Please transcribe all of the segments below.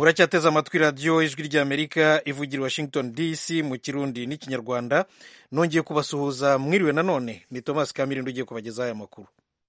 muracyateze amatwi radiyo ijwi ry'amerika ivugira washington dc mu kirundi n'ikinyarwanda nongeye kubasuhuza mwiriwe nanone ni thomas kamirindo ugiye kubagezaho aya makuru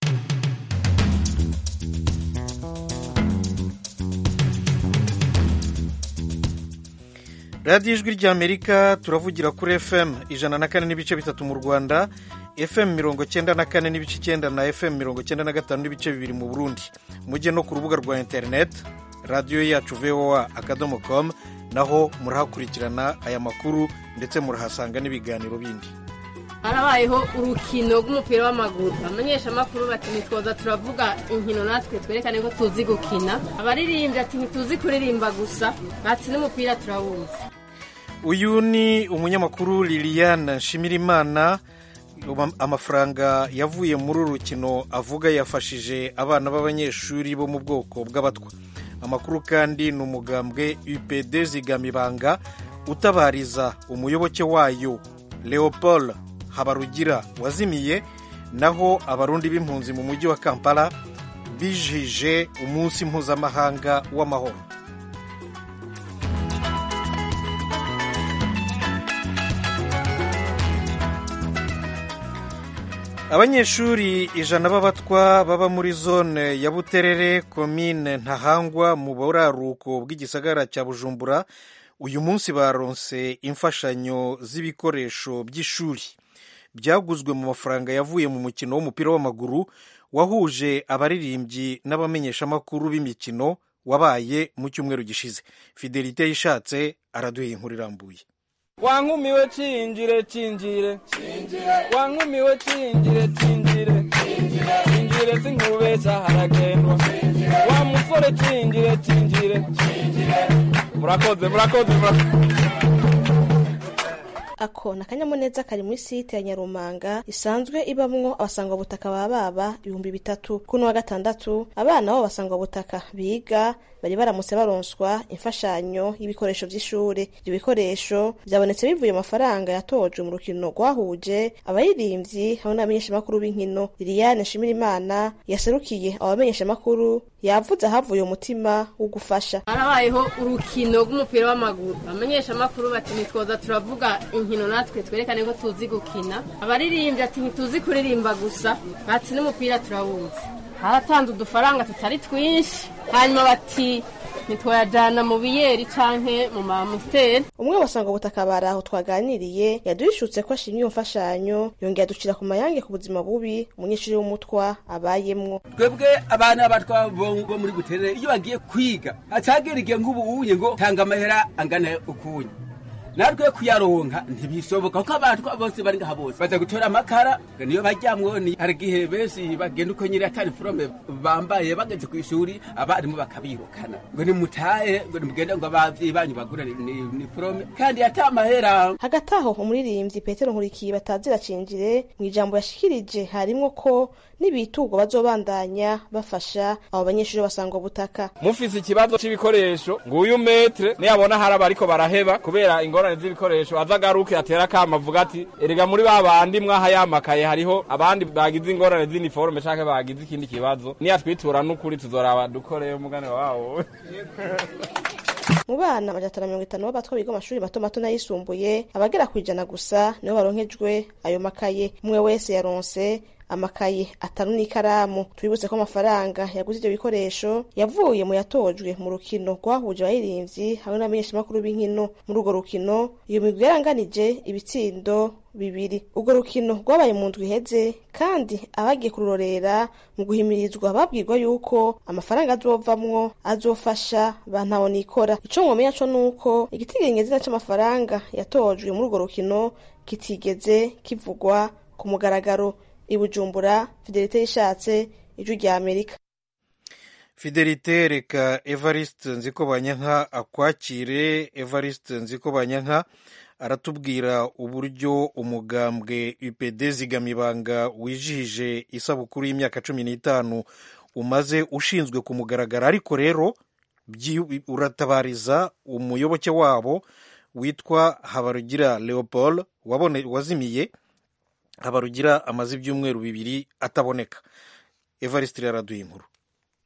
radiyo ijwi ry'amerika turavugira kuri fm ijana na kane n'ibice bitatu mu rwanda fm mirongo cyenda na kane n'ibice icyenda na fm mirongo cyenda na gatanu n'ibice bibiri mu burundi mujye no ku rubuga rwa interineti radiyo yacu voa akadomo komu naho murahakurikirana aya makuru ndetse murahasanga n'ibiganiro bindi harabayeho urukino rw'umupira w'amaguru abamenyesha amakuru bati ntitwoza turavuga inkino natwe twerekane ko tuzi gukina abaririmbyi ati ntituzi kuririmba gusa bati n'umupira turawuzi uyu ni umunyamakuru liliane nshimirimana amafaranga yavuye muri uru rukino avuga yafashije abana b'abanyeshuri bo mu bwoko bw'abatwa amakuru kandi ni umugambwe upd zigamibanga utabariza umuyoboke wayo leopold habarugira wazimiye naho abarundi b'impunzi mu mujyi wa kampala bijije umunsi mpuzamahanga w'amahoro abanyeshuri ijana b'abatwa baba muri zone ya buterere komine ntahangwa mu buraruko bw'igisagara cya bujumbura uyu munsi baronse imfashanyo z'ibikoresho by'ishuri byaguzwe mu mafaranga yavuye mu mukino w'umupira w'amaguru wahuje abaririmbyi n'abamenyeshamakuru b'imikino wabaye mu cyumweru gishize fidelite yishatse araduha inkuru irambuye wankumiwe cinjire cinjire wankumiwe cinjire cinjire cinjire sinkubesha haragendwa wa musore cinjire cinjire murakoze murakoze ako ni akanyamuneza kari muri site ya nyarumanga isanzwe ibamwo abasangwa butaka ba baba ibihumbi bitatu kuno wa gatandatu abana bo basangwa butaka biga bari baramutse baronswa imfashanyo y'ibikoresho by'ishuri ibyo bikoresho byabonetse bivuye mu mafaranga yatojwe mu rukino rwahuje abaririmbyi hamwe n'abamenyeshamakuru b'inkino liliane nshimirimana yaserukiye abo bamenyeshamakuru yavuze ahavuye umutima wo gufasha harabayeho urukino rw'umupira w'amaguru abamenyeshamakuru bati ntitwoza turavuga inkino natwe twerekane ko tuzi gukina abaririmbyi ati ntituzi kuririmba gusa bati n'umupira turawuzi haratanze udufaranga tutari twinshi hanyuma bati ntitwayajyana mu biyeri canke mu mamuteri umwe wasanga ubutaka bari aho twaganiriye yaduhishutse ko ashimye iyo mfashanyo yongera aducira ku mayange ku buzima bubi umunyeshuri w'umutwa abayemwo twebwe abana b'abatwa bo muri buterere iyo bagiye kwiga hacagera igihe nk'ubu unye ngo tanga amahera angana ukunye natwe kuyaronka ntibishoboka kuko abantu bose bari ngaha bose baza gutora amakara niyo bajyamwo ni hari igihe benshi bagenda uko nyiri atari forome bambaye bageze ku ishuri abarimu bakabirukana ngo nimutahe ngo nimugende ngo abavyeyi banyu bagura ni forome kandi ata amahera hagati aho umuririmbyi petero nkurikiye batazira cinjire mu ijambo yashikirije harimwo ko n'ibitugwa bazobandanya bafasha abo banyeshuri basangwa butaka mufise ikibazo c'ibikoresho nguyu metre niyabona hari abariko baraheba kubera ingorane z'ibikoresho azagaruke atera kama avuga ati erega muri ba bandi mwaha yamakaye hariho abandi bagize ingorane z'iniforme canke bagize ikindi kibazo niyatwitura n'ukuri tuzoraba dukoreyo umugane wawo mu bana amajana atanu mirongo itanu b'abatwa biga amashuri mato mato n'ayisumbuye abagera ku ijana gusa nibo baronkejwe ayo makaye umwe wese yaronse amakaye atanu n'ikaramu twibutse ko amafaranga yaguze ibyo bikoresho yavuye mu yatojwe mu rukino rwahuje abaririmbyi hamwe n'abamenyeshamakuru b'inkino muri urwo rukino iyo migwi yaranganije ibitsindo bibiri urwo rukino rwabaye mu ndwi iheze kandi abagiye kururorera mu guhimirizwa babwirwa yuko amafaranga azovamwo azofasha bantabonikora ico mwomenya co nuko igitigenyezina c'amafaranga yatojwe muri urwo rukino kitigeze kivugwa ku mugaragaro ibujumbura fidelite yishatse ijwi rya amerika fidelite reka evariste nziko banyanka akwakire evariste nziko banyanka aratubwira uburyo umugambwe upd zigamibanga wijihije isabukuru y'imyaka cumi n'itanu umaze ushinzwe ku mugaragaro ariko rero uratabariza umuyoboke wabo witwa habarugira leopold wazimiye habarugira amaze ibyumweru bibiri ataboneka evariste yaraduye inkuru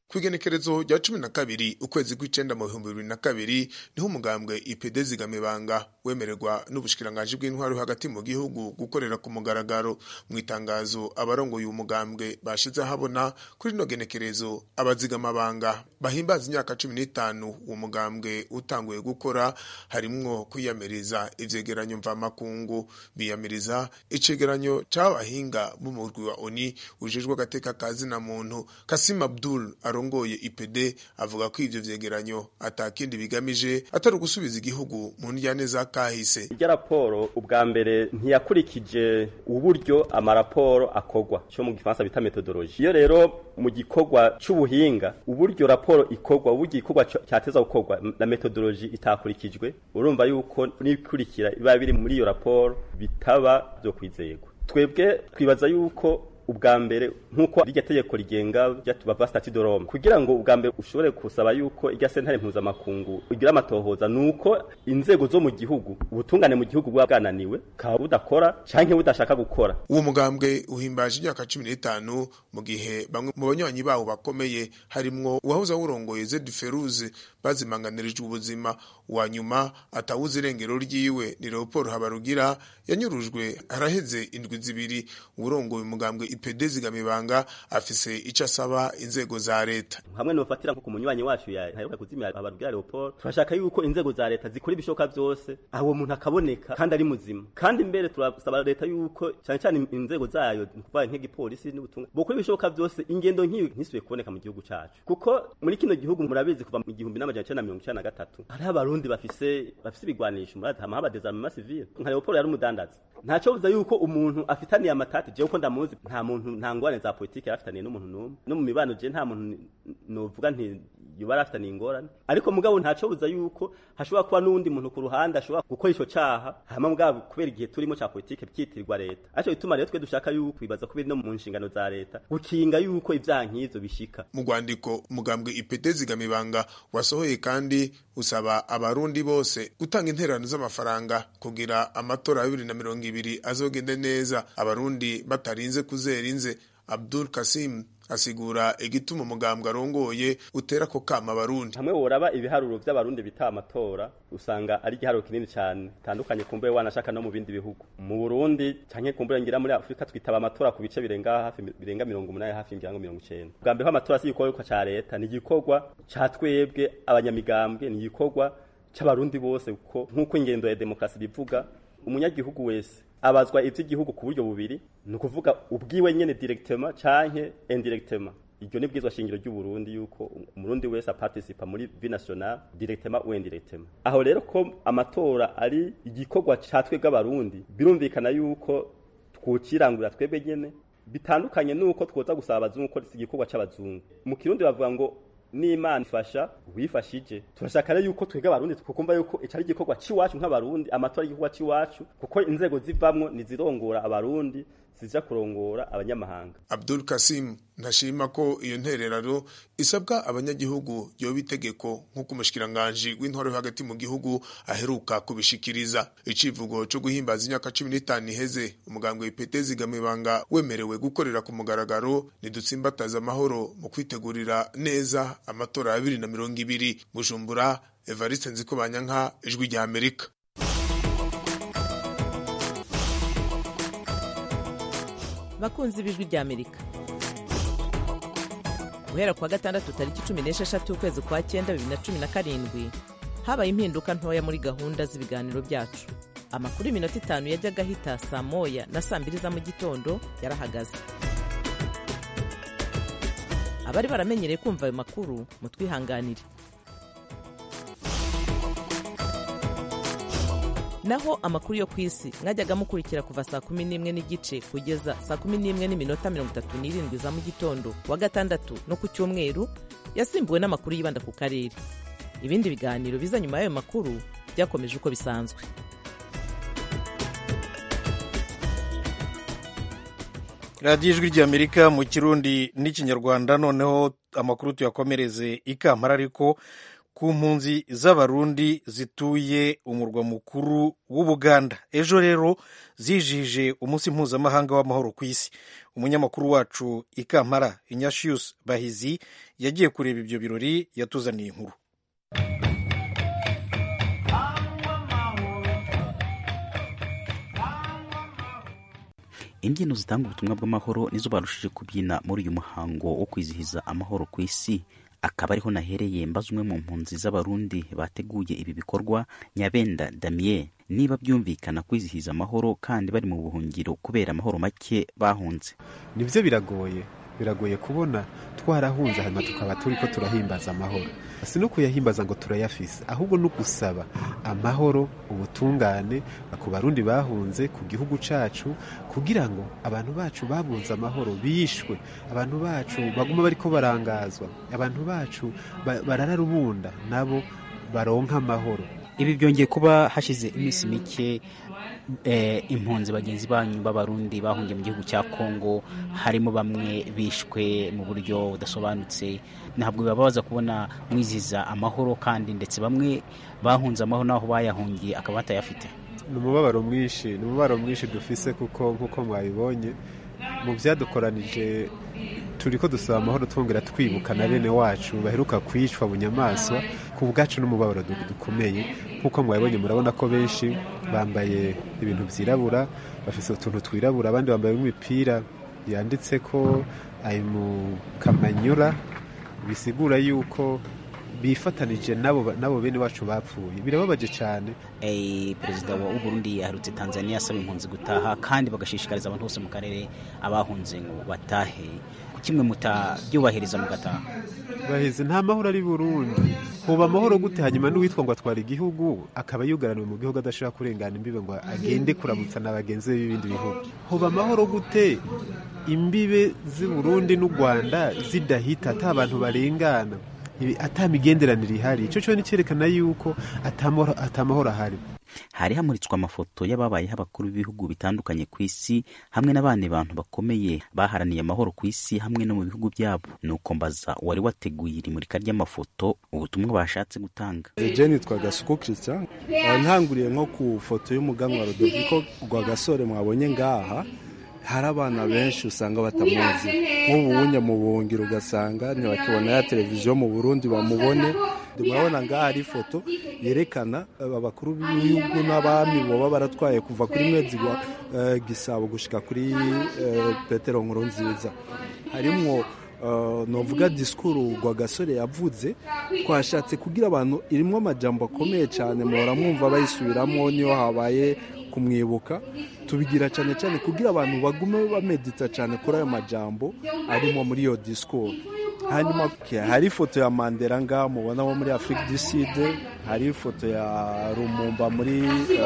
kw'igenekerezo rya cumi na kabiri ukwezi kw'icenda mu bihumbi bibiri na kabiri niho umugambwe ipd zigamibanga wemererwa n'ubushikiranganji bw'intwaro yo hagati mu gihugu gukorera ku mugaragaro mu itangazo abarongoye uyu mugambwe bashize ahabona kuri rino genekerezo abazigamabanga bahimbaza imyaka cumi n'itanu uwo mugambwe utanguye gukora harimwo kwiyamiriza ivyegeranyo mvamakungu biyamiriza icegeranyo c'abahinga b'umurwi wa oni ujejwe agateka ka zina muntu kasim abdul arongoye ipd avuga ko ivyo vyegeranyo atakindi bigamije atari ugusubiza igihugu mu ndyane za kahise irya raporo ubwa mbere ntiyakurikije uburyo amaraporo akorwa cyo mu gifaransa bita metodologi iyo rero mu gikorwa c'ubuhinga uburyo raporo ikorwa uburyo igikorwa cyateza gukorwa na metodologi itakurikijwe urumva yuko n'ibikurikira biba biri muri iyo raporo bitaba byo kwizerwa twebwe twibaza yuko ubwa mbere nk'uko rirya tegeko rigenga ryatubava stati de Rome kugira ngo ubwa mbere ushobore kusaba yuko irya sentare mpuzamakungu igira amatohoza nuko inzego zo mu gihugu ubutungane mu gihugu buba bwananiwe kaba budakora canke budashaka gukora uwo mugambwe uhimbaje imyaka cumi n'itanu mu gihe bamwe mu banywanyi bawo bakomeye harimwo uwahoze awurongoye Zed Feruze bazimanganirijwe ubuzima wa nyuma atawuze irengero ryiwe ni Leopold Habarugira yanyurujwe haraheze indwi zibiri uwurongoye umugambwe IPD zigamibanga afise ico asaba inzego za leta hamwe nofatira nko ku munywanyi wacu yaheruka kuzimya Habarugira Leopold turashaka yuko inzego za leta zikora ibishoka byose aho umuntu akaboneka kandi ari muzima kandi mbere turasaba leta yuko cyane cyane inzego zayo kuva nk'igipolisi n'ubutumwa bukora ibishoboka byose ingendo nk'iyo ntisubiye kuboneka mu gihugu cacu kuko muri kino gihugu murabizi kuva mu gihumbi n'amajana icenda na mirongo icenda na gatatu hariho abarundi bafise bafise ibigwanisho murazi hama haba desarmement civil nka Leopold yari umudandaza ntaco buza yuko umuntu afitaniye amatati jewe ko ndamuzi nta muntu nta ngwane za politike yarafitaniye n'umuntu n'umwe no mu mibano je nta muntu novuga nti yoba yarafitaniye ingorane ariko mugabo ntaco buza yuko hashobora kuba n'uwundi muntu ku ruhande ashobora gukora ico caha hama mugabo kubera igihe turimo ca politike byitirirwa leta aco bituma rero twe dushaka yuko bibaza kubiri no mu nshingano za leta gukinga yuko ivyaha nk'ivyo bishika mu rwandiko umugambwe ipete zigamibanga wasohoye kandi usaba abarundi bose gutanga intererano z'amafaranga kugira amatora ya bibiri na mirongo ibiri azogende neza abarundi batarinze kuzera inze abdul kasim asigura igituma umugambwe arongoye utera ko kama abarundi hamwe woraba ibiharuro vy'abarundi bita amatora usanga ari igiharuro kinini cyane tandukanye kumbe wanashaka no mu bindi bihugu mu Burundi canke kumbe ngira muri Afrika twitaba amatora ku bice birenga hafi birenga 180 hafi imirango 90 bwa mbere amatora si igikorwa ca leta ni igikorwa ca twebwe abanyamigambwe ni igikorwa c'abarundi bose kuko nk'uko ingendo ya demokrasi bivuga umunyagihugu wese abazwa ivy'igihugu ku buryo bubiri ni ukuvuga ubwiwe nyene directement canke indirectement iryo ni bwizwa shingiro ry'u Burundi yuko umurundi wese aparticipa muri vie nationale directement ou indirectement aho rero ko amatora ari igikorwa ca twebwe abarundi birumvikana yuko twokirangurira twebwe nyene bitandukanye nuko twoza gusaba abazungu ko si igikorwa c'abazungu mu kirundi bavuga ngo n'imana ifasha wifashije turashaka rero yuko twebwe abarundi tukumva yuko ico ari igikorwa c'iwacu nk'abarundi amatora y'igikorwa c'iwacu kuko inzego zivamwo nizirongora abarundi zija kurongora abanyamahanga abdul kasim ntashima ko iyo ntererano isabwa abanyagihugu yoba itegeko nk'uko umushikiranganji w'intwaro yo hagati mu gihugu aheruka kubishikiriza icivugo co guhimbaza imyaka cumi n'itanu iheze umugambwe w'ipete zigamibanga wemerewe gukorera ku mugaragaro nidutsimbataza amahoro mu kwitegurira neza amatora ya bibiri na mirongo ibiri bujumbura evariste nzikobanyanka ijwi rya amerika bakunzi b'ijwi rya amerika guhera kuwa gatandatu tariki cumi n'esheshatu ukwezi kwa cyenda bibiri na cumi na karindwi habaye impinduka ntoya muri gahunda z'ibiganiro byacu amakuru y'iminota itanu yajyaga ahita saa moya na saa mbiri za mu gitondo yarahagaze abari baramenyereye kumva ayo makuru mutwihanganire naho amakuru yo ku isi mwajyaga mukurikira kuva saa kumi n'imwe n'igice kugeza saa kumi n'imwe n'iminota mirongo itatu n'irindwi za mu gitondo wa gatandatu no ku cyumweru yasimbuwe n'amakuru yibanda ku karere ibindi biganiro biza nyuma y'ayo makuru byakomeje uko bisanzwe radiyo ijwi ry'amerika mu kirundi n'ikinyarwanda noneho amakuru tuyakomereze i kampala ariko ku mpunzi z'abarundi zituye umurwa mukuru w'ubuganda ejo rero zijije umunsi mpuzamahanga w'amahoro ku isi umunyamakuru wacu ikampara inyashiyusi bahizi yagiye kureba ibyo birori yatuzaniye inkuru imbyino zitanga ubutumwa bw'amahoro nizo barushije kubyina muri uyu muhango wo kwizihiza amahoro ku isi akaba ariho nahereye mbaza umwe mu mpunzi z'abarundi bateguye ibi bikorwa nyabenda damien niba byumvikana kwizihiza amahoro kandi bari mu buhungiro kubera amahoro make bahunze nibyo biragoye biragoye kubona twarahunze hanyuma tukaba turi ko turahimbaza amahoro si no kuyahimbaza ngo turayafise ahubwo no gusaba amahoro ubutungane ku barundi bahunze ku gihugu cacu kugira ngo abantu bacu babunze amahoro bishwe abantu bacu baguma bariko barangazwa abantu bacu barara rubunda nabo baronka amahoro ibi byongeye kuba hashize iminsi mike impunzi bagenzi banyu b'abarundi bahungiye mu gihugu cya kongo harimo bamwe bishwe mu buryo budasobanutse ntabwo bibabaza kubona mwizihiza amahoro kandi ndetse bamwe bahunze amahoro n'aho bayahungiye akaba batayafite ni umubabaro mwinshi ni umubabaro mwinshi dufise kuko nk'uko mwabibonye mu byadukoranije turi ko dusaba amahoro twongera twibuka na bene wacu baheruka kwicwa mu nyamaswa ku bwacu n'umubabaro dukomeye nk'uko mwabibonye murabona ko benshi bambaye ibintu byirabura bafite utuntu twirabura abandi bambaye imipira yanditse ko ari mu kamanyura bisigura yuko bifatanije nabo nabo bene wacu bapfuye birababaje cyane perezida wa Burundi yaherutse tanzania asaba impunzi gutaha kandi bagashishikariza abantu bose mu karere abahunze ngo batahe kimwe mutabyubahiriza mugataha bahize nta mahoro ari burundi huba amahoro gute hanyuma n'uwitwa ngo atwara igihugu akaba yugaraniwe mu gihugu adashobora kurengana imbibe ngo agende kuramutsa na bagenzi be b'ibindi bihugu huba amahoro gute imbibe z'i burundi n'u rwanda zidahita ata abantu barengana ata migenderanire ihari icyo cyo ni cyerekana yuko atamahoro ahari hari hamuritswe amafoto y'ababayeho abakuru b'ibihugu bitandukanye ku isi hamwe n'abandi bantu bakomeye baharaniye amahoro ku isi hamwe no mu bihugu byabo nuko mbaza wari wateguye iri murika ry'amafoto ubutumwa bashatse gutanga jeni twagasuku christian ntanguriye nko ku foto y'umuganwa rodoviko rwagasore mwabonye ngaha hari abana benshi usanga batamuzi nk'ubu wunye mu buhungiro ugasanga ntibakibona ya televiziyo mu burundi bamubone murabona ngaha hari ifoto yerekana abakuru b'ibihugu n'abami baba baratwaye kuva kuri mwezi wa gisabo gushyika kuri petero nkuru nziza harimo novuga disikuru rwagasore yavuze twashatse kugira abantu irimo amajambo akomeye cyane muhora mwumva bayisubiramo niyo habaye kumwibuka tubigira cyane cyane kugira abantu bagume bamedita cyane kuri ayo majambo arimo muri iyo disikuru hanyuma hari ifoto ya mandela ngaha mubona wo muri afurika du sud hari ifoto ya rumumba muri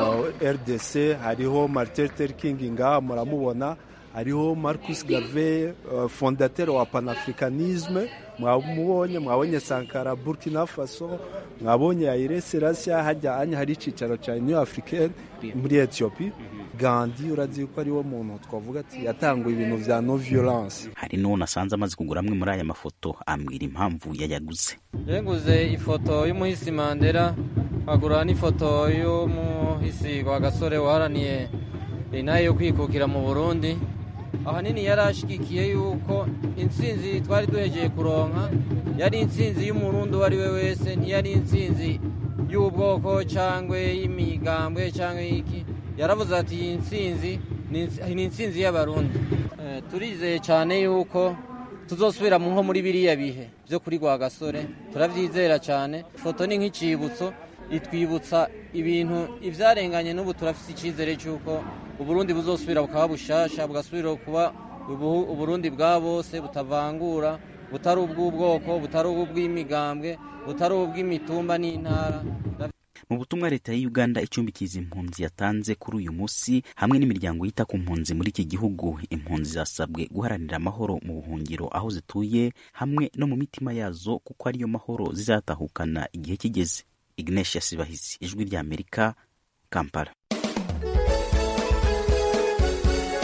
rdc hariho martin luther king ngaha muramubona hariho marcus gave fondateur wa panafricanisme mwamubonye mwabonye sankara burkina faso mwabonye aire selassia hajya anya hari icicaro cya new africaine muri ethiopie gandi urazi ko ariwo muntu twavuga ati yatanguye ibintu vya no violence hari n'uwo nasanze amaze kugura amwe muri aya mafoto ambwira impamvu yayaguze yenguze ifoto y'umuhisi mandela nkagura n'ifoto y'umuhisi wa gasore waharaniye inaye yo kwikukira mu burundi ahanini yari ashyigikiye yuko intsinzi twari duhegeye kuronka yari intsinzi y'umurundi uwo ari we wese ntiyari intsinzi y'ubwoko cyangwa y'imigambwe cyangwa y'iki yaravuze ati iyi ntsinzi ni intsinzi y'abarundi turizeye cyane yuko tuzosubira nko muri biriya bihe byo kuri gasore turabyizera cyane ifoto ni nk'icyibutso itwibutsa ibintu ibyarenganye n'ubu turafite icyizere cy'uko uburundi buzosubira bukaba bushasha bugasubira kuba uburundi bwa bose butavangura butari ubw'ubwoko butari ubw'imigambwe butari ubw'imitumba n'intara mu butumwa leta ya uganda icumbikiza impunzi yatanze kuri uyu munsi hamwe n'imiryango yita ku mpunzi muri iki gihugu impunzi zasabwe guharanira amahoro mu buhungiro aho zituye hamwe no mu mitima yazo kuko ariyo mahoro zizatahukana igihe kigeze ignesia sibahizi ijwi rya amerika kampala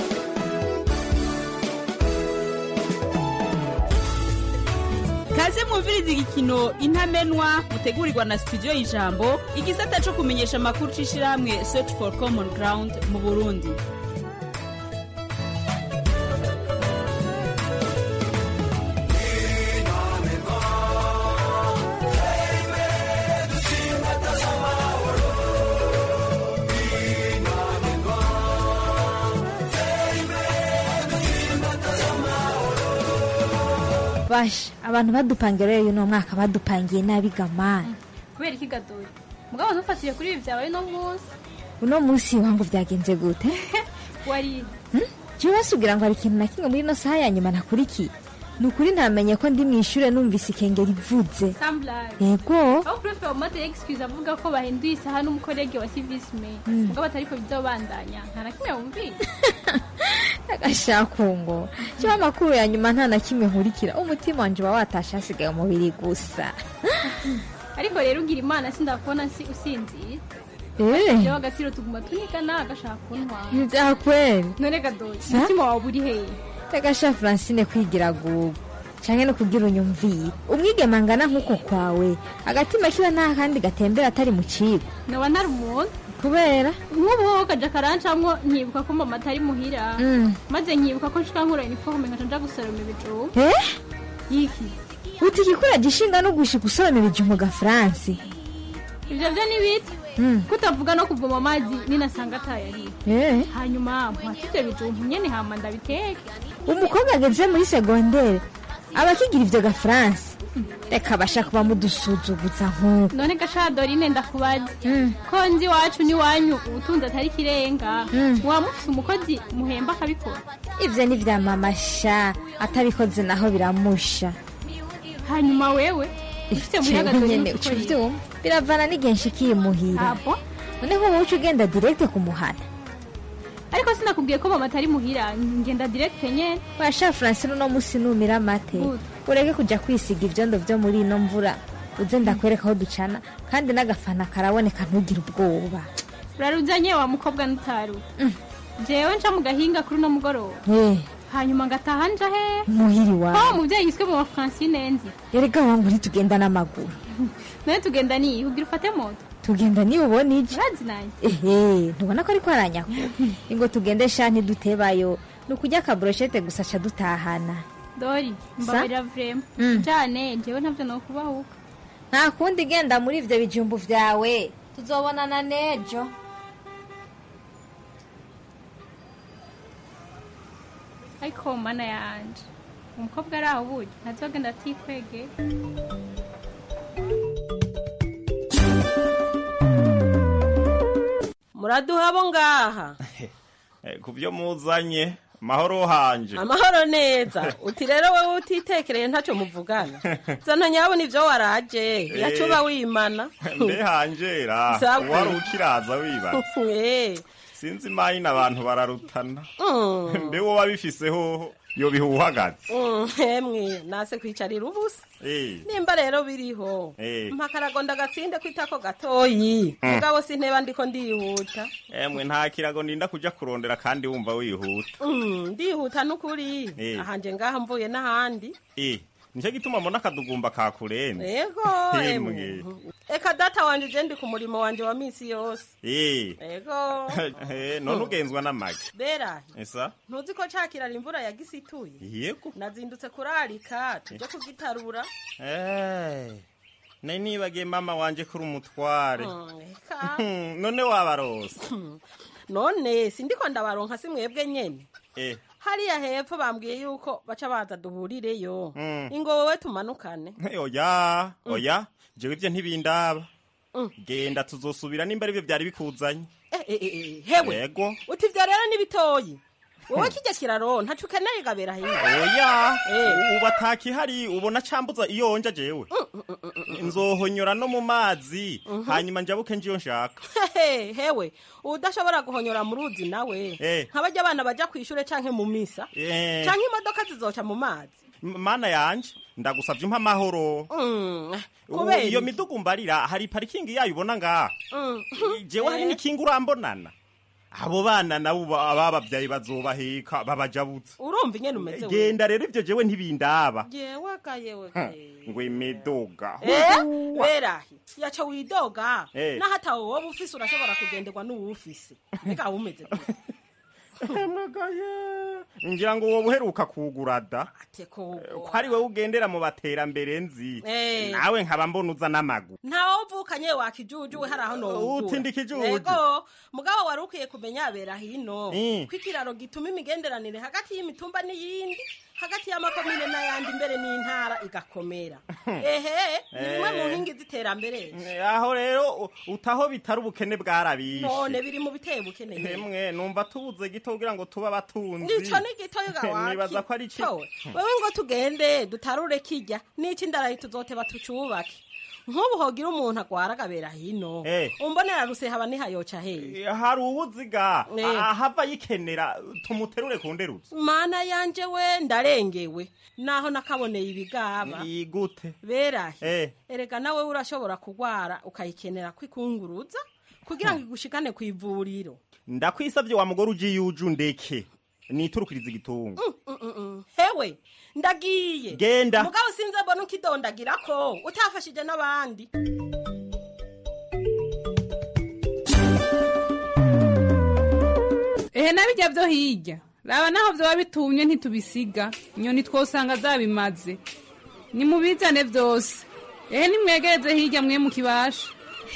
kaze mwumviriza igikino intamenwa mutegurirwa na studio y'ijambo igisata co kumenyesha amakuru c'ishirahamwe search for common ground mu burundi basha abantu badupangira rero uno mwaka badupangiye nabi gamani kubera iki gadoyi mugabo ntufatiye kuri ibi byawe no munsi uno munsi wangu byagenze gute wari jewe basugira ngo hari ikintu na kimwe muri ino saha ya nyuma nakurikiye ni ukuri ntamenye ko ndi mu ishure numvise ikengeri ivuze samblage yego aho prefe wamate excuse avuga ko bahinduye isaha n'umukorege wa civis me Mm. mugabo atariko bizobandanya nta na kimwe wumvise agashakungo jewe amakuru ya nyuma nta na kimwe nkurikira umutima wanje uba watashe hasigaye umubiri gusa ariko rero ugira imana sindakubona si usinzira Eh. jewe agaciro tuguma tunigana agashaka kuntwara ntibyakweri none gadoyi Sa? umutima wawe uri hehe agasha francine kwigira gugu canke no kugira unyumvire umwigema angana nk'uko kwawe agatima kiba nta kandi gatembera atari mu kigo noba ntari umuntu kubera nk'ubu wowe kaja karancamwo nkibuka ko mama atari muhira Mm. maze nkibuka ko nshika nkura iniforume nkaca nja gusoroma ibijumba eh yiki uti igikura gishinga no gushika usoroma ibijumbu ga france ivyo vyo ni bita Mm. kutavuga no kuvoma amazi ninasanga atayariho Eh. hanyuma mpata ivyo bijumbu nyene hama ndabiteke umukobwa ageze muri segondere aba akigira ivyo ga france reka basha kuba mudusuzuguza nk'uko none gasha dorine ndakubaza ko nzi iwacu n'iwanyu ubutunzi atari ikirenga muba mufise umukozi muhemba akabikora ivyo ni vya mama sha atabikoze naho biramusha hanyuma wewe ufite muhira Jewe gatori nyene uca uvyumva biravana n'igihe nshikiye muhira none nk'ubu uca ugenda direkte kumuhana ariko sinakubwiye ko mama atari muhira ngenda direct nyene washa francine uno musi numira amate ureke kuja kwisiga ivyondo vyo muri ino mvura uze ndakwereka aho ducana kandi n'agafana karaboneka ntugire ubwoba uraruzanye wa mukobwa n'utaru jewe nca mu gahinga kuri uno mugoroba Eh, hanyuma ngataha nja he muhiri ko wawe umuvyeyi yiswe mu wa francine nzi erega wangu ntitugenda n'amaguru nawe tugenda niyi ugira ufate moto tugenda niba ubona ije urazi nanje ehe ntubona ko ariko aranyakura ingo tugende sha ntidutebayo ni ukurya akabroshete gusa ca dutahana dori mbabarira vrema Mm. jane jewe ntavyo nokubahuka nta kundi genda muri ivyo bijumbu vyawe tuzobonana nejo ariko mana yanje umukobwa ari aho burya ntazogenda atikwege muraduha abo ngaha Eh, ku byo muzanye mahoro hanje amahoro neza uti rero wowe utitekereye ntacyo muvugana zana nyabona ibyo waraje yacuba wimana mbe hanjera Sawa. wari ukiraza wibaza Eh, sinzi imanyine abantu bararutana mm, mbe wowe abifise hoho yobiha uhagaze mm, emwe nase kwicarira ubusa Eh, nimba rero biriho Eh. mpakaragonda agatsinde kwitako gatoyi Mm. mugabo sinteba ndiko ndihuta emwe nta kirago ndinda kuja kurondera kandi wumva wihuta Mm, ndihuta n'ukuri Eh. ahanje ngaha mvuye n'ahandi Eh, nicyo gituma mbona akadugumba kakurenze ego Emwe. emwe eka data wanje je ndi ku murimo wanje wa misi yose Eh, ego eh, none ugenzwa n'amagi bera esa ntuzi ko cakirara imvura yagisituye yego nazindutse kurarika tuje kugitarura Eh, nari nibagiye mama wanje kuri umutware Mm, eka none wabarose none sindiko ndabaronka si mwebwe nyene Eh, hariya hepfo bambwiye yuko baca baza duhurireyo Mm. ingo wowe tumanukane oya oya jewe ivyo ntibindaba Mm. genda tuzosubira nimba arivyo vyari bikuzanye Eh, eh, eh, eh, hewe yego uti ivyo rero ni bitoyi wowe kirya kiraro ntaco ukeneye gabera hirya oya Eh. ubu atakihari ubona cambuza iyo nja jewe nzohonyora no mu mazi hanyuma njabuke njiyo nshaka Hehe, hewe udashobora guhonyora mu ruzi nawe Eh. nk'abarya abana baja kw'ishure canke mu misa Eh. canke imodoka zizoca mu mazi M- mana yanje ndagusavye umpa amahoro Mm, Ubu kubera iyo iki? midugu mbarira hari parikingi yayo ubona ngaha Mm. jewe hari Eh. n'ikinga urambonana abo bana nabo ba- ababavyaye bazobaheka babajabutse urumva ingene umeze genda rero ivyo jewe ntibindaba jewe akayewe ngo imiduga Eh, berahi yaca widoga Eh. naho atawe woba ufise urashobora kugenderwa n'uwufise mbega wumeze gute ngira ngo woba uheruka kugura da teko ko ari wowe ugendera mu baterambere nzi Eh. nawe nkaba mbona uza n'amaguru ntawe uvukanye wakijujuwe hari aho nowugura Uti ndi kijuju. Ego, mugabo wari ukwiye kumenya bera hino Mm. ko ikiraro gituma imigenderanire hagati y'imitumba n'iyindi hagati y'amakomine n'ayandi mbere n'intara igakomera ehe ni bimwe mu nkingi z'iterambere aho rero u- utaho bitari ubukene bwarabishe none biri mu biteye bukeneye hemwe numva tubuze gito kugira ngo tube abatunzi nico ni gitoyo gawaki nibaza ko ari Towe, wewe ngo tugende dutarure kirya n'iki ndarayi tuzoteba tucubake nk'ubu hogira umuntu agwara agabera hino Eh. umbonera ruse haba nihayoca hehe hari uwuziga Eh. ahava yikenera tumuterure ku nderutsi mana yanje we ndarengewe naho nakaboneye ibigaba igute berahe Eh. erega nawe urashobora kugwara ukayikenera kwikunguruza kugira ngo igushikane ku ivuriro ndakwisavye wa mugore uje yuje undeke niturukiriza igitunga Mm, mm, mm. hewe ndagiye Genda. mugabo sinze mbona ukidondagira ko utafashije n'abandi ehe nabijya byo hirya raba naho byaba bitumye ntitubisiga inyoni twosanga zabimaze nimubizane byose ehe nimwegereze hirya mwe mukibasha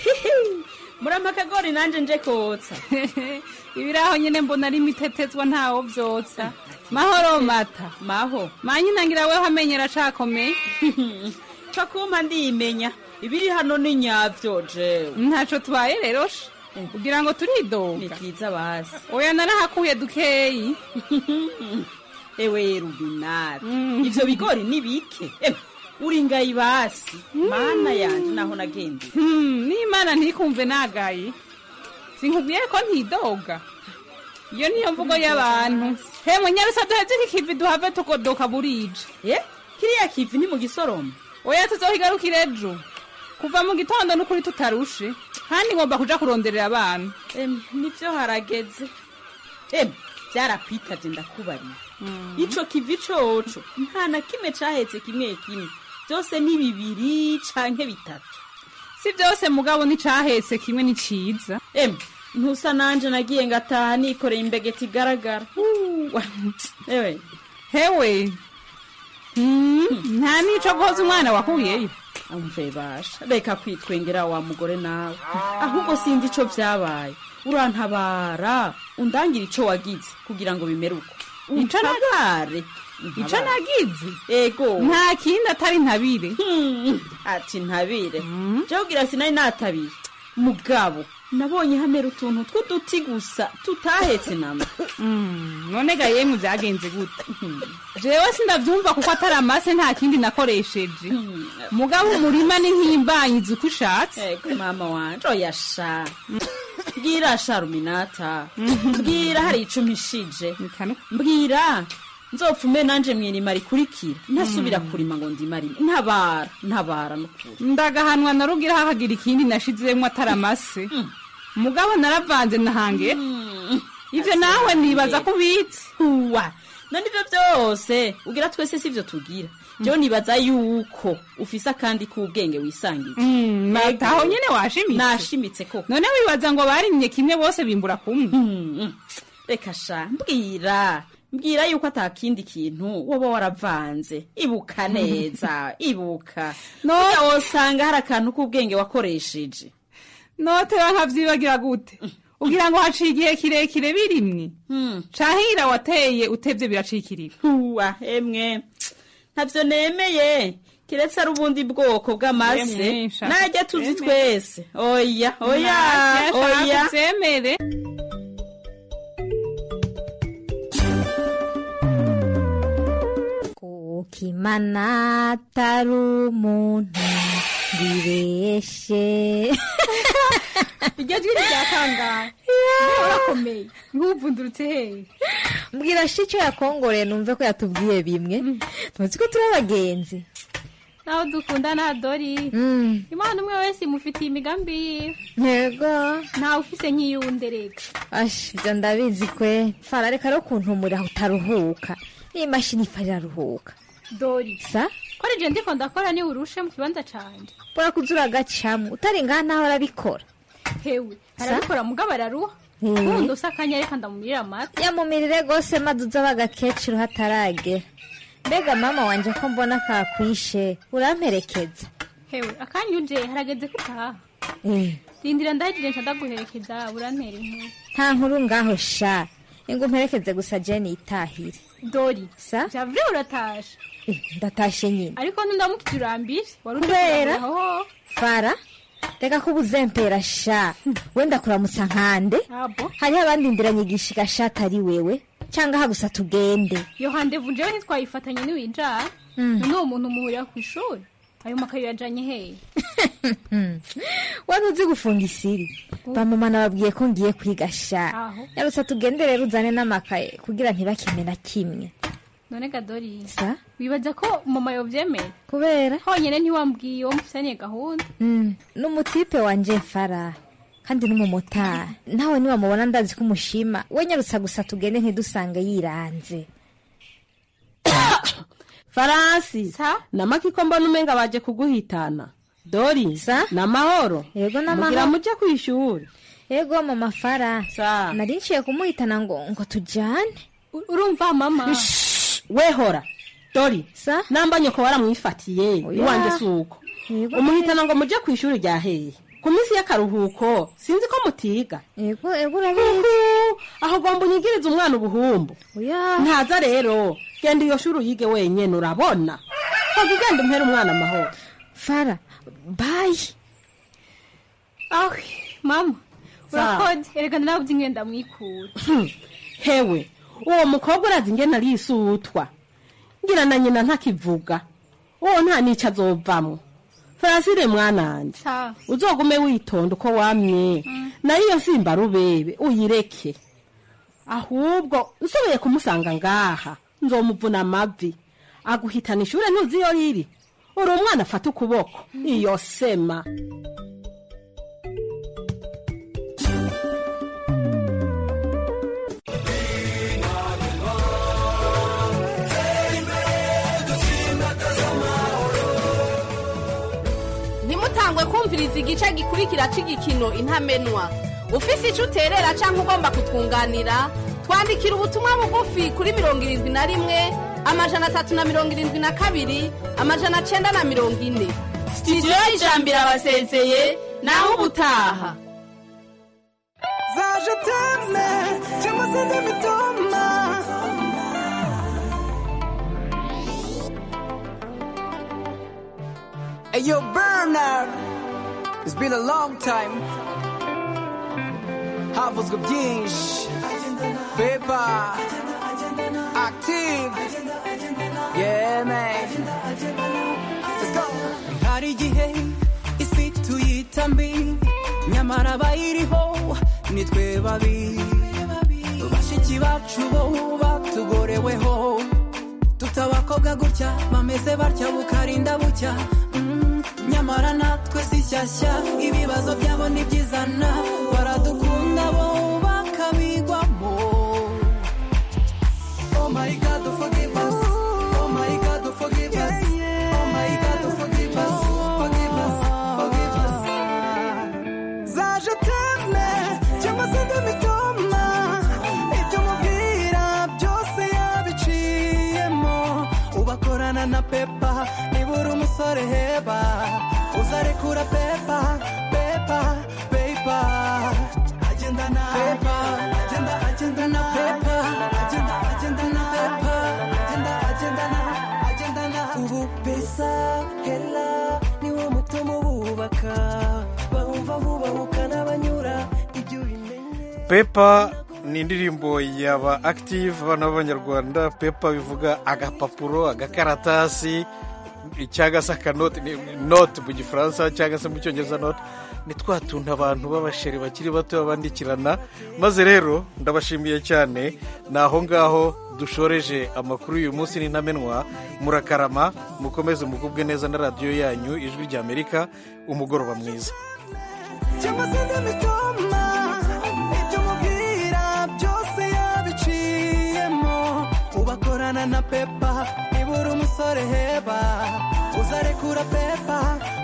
murama akagori nanje nje kotsa ibiraho nyine mbona ari imitetezwa ntawo byotsa mahoro mata maho manyinangira weho amenyera acakomeye ca kumpa ndimenya ibiri hano ni nyavyo jewe ntaco tubaye rero sha kugira ngo turidoga ni byiza basi oya narahakuye dukeyi ewe rubinari ivyo bigori ni bike Ewe, uri ngayi basi mana yanje naho nagendeye Hmm, n'imana ntikumve nagaye sinkubwiye ko ntidoga iyo niyo mvugo y'abantu he munyarusa duheze iki kivi duhave tugodoka burije ye kiriya kivi ni mu gisoroma oya tuzohigarukira ejo kuva mu gitondo n'ukuri tutarushe kandi ngomba kuja kuronderera abana Em, nivyo harageze em vyarakwitavye ndakubariye ico kivi coco nta na kimwe cahetse kimwe kimwe vyose ni bibiri canke bitatu si vyose mugabo nicahetse kimwe ni ciza em ntusa nanje nagiye ngataha nikoreye imbegeti igaragara Uwa, ewe hewe Hmm, nta nico guhoza umwana wakuyeyo amve basha reka kwitwengera wa mugore nawe ahubwo sinzi ico vyabaye urantabara undangira ico wagize kugira ngo bimere uko Ico na- untabare ico nagize ego nta kindi atari ntabire ati ntabire jewe ugira sinari natabiye mugabo nabonye hamera utuntu tw'uduti gusa tutahetse nama none ga yemwe byagenze gute jewe sindavyumva kuko atari amase nta kindi nakoresheje mugabo umurima ni nk'imbanyizi uko ushatse ego mama wanje oya sha mbwira sha ruminata mbwira hari ico mpishije mbwira nzopfume nanje mwirima rikurikira ntasubira kurima ngo ndimarime ntabara ntabara nukuri ndagahanwa narugira hakagira ikindi nashizemwo atari amase mugabo naravanze nahange ivyo nawe nibaza ko ubitse uwa none ivyo vyose ugira twese sivyo tugira jewe nibaza yuko ufise akandi k'ubwenge wisangiye mataho nyene washimitse nashimitse koko none wibaza ngo barimye kimwe bose bimbura kumwe reka sha mbwira mbwira yuko atakindi kintu woba waravanze ibuka neza ibuka noya wosanga hari akantu k'ubwenge wakoresheje noteba nkavyibagira gute ugira ngo haciye igihe kirekire birimwe cahira wateye utevye biracikirira uwa emwe ntavyo nemeye kiretse ari ubundi bwoko bw'amase Emwe, shaka najya tuzi uvyemere. twese oya oya oya uvyemere kukimana atari umuntu ngibeshe iryo jwi ryatangaye urakomeye nk'uvundurutse hehe mbwira shi icyo yakongoreye numve ko yatubwiye bimwe tuzi ko turi abagenzi naho dukundana dori imana umwe wese imufitiye imigambi yiwe ntego ntawe ufise nk'iyuwundi reka ashi ibyo ndabizi kwe fara reka rero kuntumurira utaruhuka iyi mashini ifa iraruhuka dori sa ko ari je ndiko ndakora ni urushe mu kibanza canje urakuza uragacamo utari ngaha naho arabikora hewe Sa? arabikora mugabo araruha Eh. kundi usa akanya reka ndamumirira amata yamumirire rwose maze uza bagakecuru hataragera mbega mama wanje ko mbona kakwishe uramperekeza hewe akanya uje harageze ko utaha Eh, rindira ndahagire nca ndaguherekeza urantera inkuru nta nkuru ngaho sha ingo mperekeze gusa jeni itahire dori sa javure uratashe Eh, ndatashe nyine ariko ntundamukije urambire wari Kubera? aho fara reka ko ubuzempera sha wenda kuramutsa nkande abo hariho abandi ndiranyigisha igashati ari wewe cyangwa aha gusa tugende iyo handevu njewe ntitwayifatanye niwinjara Mm. none uwo muntu muhurira ku ishuri ayo makayo yajanye hehe wari uzi gufunga isiri bamama nababwiye ko ngiye kwiga sha Aho. yarutse tugende rero uzane n'amakaye kugira ntibakime na kimwe none gadori sa wibaza ko mama yovyemera kubera honyene ntiwambwiye uwo mufitaniye gahunda Mm, n'umutipe wanje fara kandi n'umumotari nawe niwamubona ndazi ko umushima we nyarutsa gusa tugende ntidusange yiranze faransi namaki ko mbona umenga baje kuguhitana dori ni amahoro yego mugira muje ku ishuri yego mama fara nari nciye kumuhitana ngo ngo tujyane urumva mama wehora dori namba nyoko waramwifatiye iwanje si uko umuhitana ngo muje ku ishuri rya hehe ku minsi y'akaruhuko sinzi ko mutiga yego yego urabizi aho ugomba unyigiriza umwana ubuhumbu ntaza rero genda iyo shuri uyige wenyene urabona hoga ugenda umpera umwana amahoro fara bayi aho mama Sa. urakoze erega narabuze ingenda mwikura hewe uwo mukobwa urazi ingene arisutwa ngira na nyina ntakivuga uwo nta n'icyo azovamwo farasire mwananje Sa. uzogume witonda uko wamye nayo iyo simba rubebe uyireke ahubwo nsoboye kumusanga ngaha nzomuvuna amavi aguhitana ishure ntuzi iyo riri uri umwana afata ukuboko iyo sema ntimutangwe kumviriza igice gikurikira cy'igikino intamenwa ufise icyo uterera cyangwa ugomba kutwunganira twandikira ubutumwa bugufi kuri mirongo irindwi na rimwe amajana atatu na mirongo irindwi na kabiri amajana cyenda na mirongo ine sitidiyo y'ijambo irabasezeye naho ubutaha zaje teme cyangwa se n'imitoma Hey, yo, Bernard. It's been a long time. Havuzwe byinshi. Paper. Active. Yeah, man. Let's go. hari igihe isi tuyita mbi nyamara abayiriho ni twe babi bashiki bacu bo batugoreweho tutabakobwa gutya bameze batya bukarinda bucya Mm, nyamara natwe si shyashya ibibazo byabo ni byizana baradukunda bo bakabigwamo Oh my God, forgive us. Oh my God, forgive us. Oh my God, forgive us. Forgive us. Forgive us. Zaje teme cyangwa se n'imitoma ibyo mubwira byose yabiciyemo ubakorana na pepa nibura umusore heba uzarekura pepa pepa pepa agenda na pepa agenda agenda na pepa agenda agenda na pepa agenda agenda na agenda na ubu pesa hela niwo mutima ububaka bahumva bubahuka n'abanyura ibyo ubimenye pepa ni indirimbo yaba active abana b'abanyarwanda pepa bivuga agapapuro agakaratasi cyangwa se akanote ni- note mu gifaransa cyangwa se mu cyongereza note ni twa tuntu abantu b'abasheri bakiri bato babandikirana maze rero ndabashimiye cyane ni aho ngaho dushoreje amakuru y'uyu munsi n'intamenwa murakarama mukomeze mugubwe neza na radiyo yanyu ijwi ry'amerika umugoroba mwiza cyangwa se n'imitoma ibyo mubwira byose yabiciyemo ubakorana na pepa ibura umusore heba uzarekura pepa